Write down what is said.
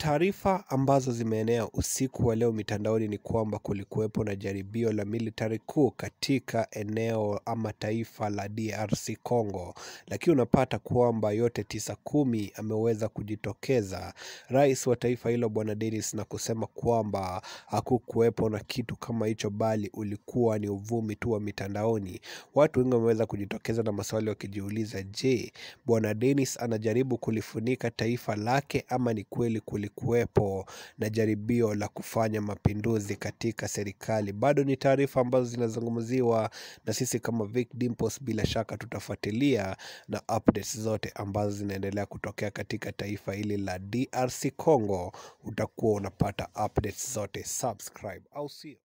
Taarifa ambazo zimeenea usiku wa leo mitandaoni ni kwamba kulikuwepo na jaribio la military coup katika eneo ama taifa la DRC Congo, lakini unapata kwamba yote tisa kumi ameweza kujitokeza rais wa taifa hilo bwana Denis na kusema kwamba hakukuwepo na kitu kama hicho, bali ulikuwa ni uvumi tu wa mitandaoni. Watu wengi wameweza kujitokeza na maswali wakijiuliza, je, bwana Denis anajaribu kulifunika taifa lake ama ni kweli kulikuwepo na jaribio la kufanya mapinduzi katika serikali? Bado ni taarifa ambazo zinazungumziwa na sisi kama Vic Dimples, bila shaka tutafuatilia na updates zote ambazo zinaendelea kutokea katika taifa hili la DRC Congo, utakuwa unapata updates zote. Subscribe au sio?